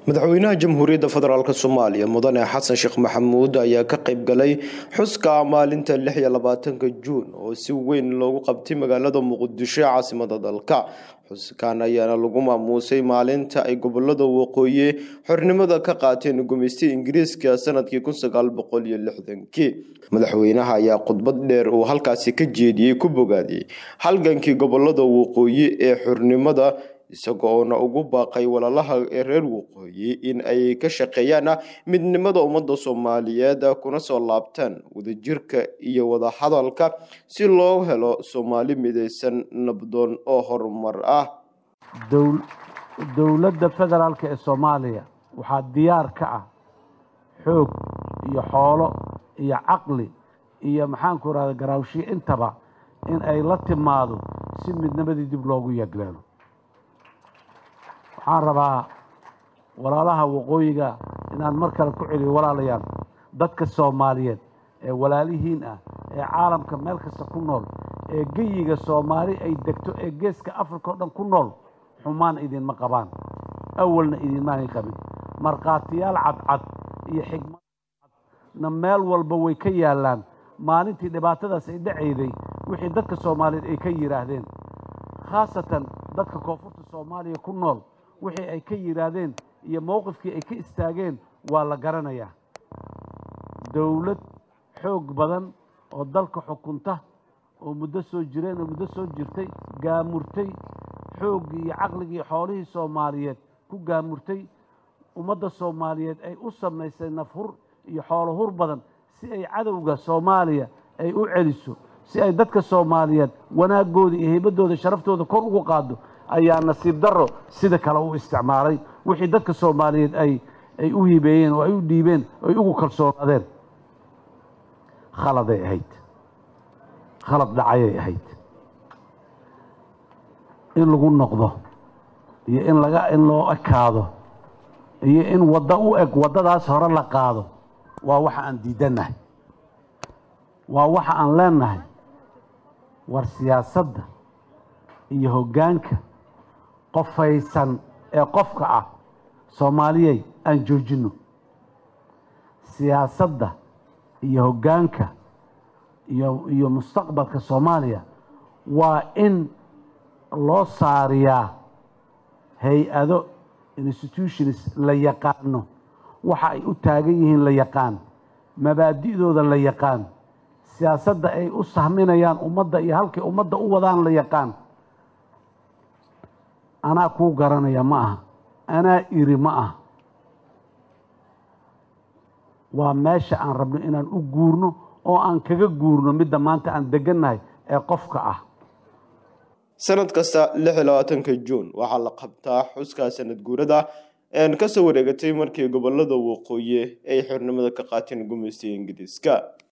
madaxweynaha jamhuuriyadda federaalk soomaaliya mudane xasan sheekh maxamuud ayaa ka qayb galay xuska maalinta lix iyo labaatanka juun oo si weyn loogu qabtay magaalada muqdisho ee caasimada dalka xuskan ayaana lagu maamuusay maalinta ay gobolada waqooyi xornimada ka qaateen gumaystii ingiriiska sanadkii kun sagaal boqol iyo lixdankii madaxweynaha ayaa khudbad dheer uu halkaasi ka jeediyey ku bogaadiyey halgankii gobolada waqooyi ee xornimada isagoona ugu baaqay walaalaha ee reer waqooyi in ay ka shaqeeyaan midnimada ummadda soomaaliyeed kuna soo laabtaan wadajirka iyo wadahadalka si loo helo soomaali midaysan nabdoon oo horumar ah dowladda federaalk ee soomaaliya waxaa diyaar ka ah xoog iyo xoolo iyo caqli iyo maxaanku rahda garaawshiyo intaba in ay la timaado si midnimadii dib loogu yagleelo waxaan rabaa walaalaha waqooyiga inaan mar kale ku celiyo walaalayaal dadka soomaaliyeed ee walaalihiin ah ee caalamka meel kasta ku nool ee geyiga soomaali ay degto ee geeska africa oo dhan ku nool xumaan idinma qabaan awalna idinmaanay qabin markhaatiyaal cadcad iyo xigmad cadna meel walba way ka yaallaan maalintii dhibaatadaas ay dhacayday wixii dadka soomaaliyeed ay ka yidhaahdeen khaasatan dadka koonfurta soomaaliya ku nool wixii ay ka yidhaahdeen iyo mowqifkii ay ka istaageen waa la garanayaa dowlad xoog badan oo dalka xukunta oo muddo soo jireen oo muddo soo jirtay gaamurtay xooggii iyo caqligii xoolihii soomaaliyeed ku gaamurtay ummadda soomaaliyeed ay u samaysay nafhur iyo xoolo hur badan si ay cadowga soomaaliya ay u celiso si ay dadka soomaaliyeed wanaagooda iyo heybaddooda sharaftooda kor ugu qaado ayaa nasiib darro sida kale u isticmaalay wixii dadka soomaaliyeed ay ay u hibeeyeen oo ay u dhiibeen oo ay ugu kalsoonaadeen khaladay ahayd khalad dhacayay ahayd in lagu noqdo iyo in laga in loo ekaado iyo in waddo u eg waddadaas hore la qaado waa waxa aan diidannahay waa waxa aan leennahay war siyaasadda iyo hoggaanka qofaysan ee qofka ah soomaaliyay aan joojinno siyaasadda iyo hoggaanka iyo iyo mustaqbalka soomaaliya waa in loo saariyaa hay-ado institutions la yaqaano waxa ay u taagan yihiin la yaqaan mabaadi'dooda la yaqaan siyaasadda ay u sahminayaan ummadda iyo halkay ummadda u wadaan la yaqaan anaa kuu garanaya ma aha anaa iri ma aha waa meesha aan rabno inaan u guurno oo aan kaga guurno midda maanta aan degannahay ee qofka ah sanad kasta lix iyo labaatanka juun waxaa la qabtaa xuska sanad guurada een kasoo wareegatay markii gobolada waqooyi ay xornimada ka qaateen gumaystiga ingiriiska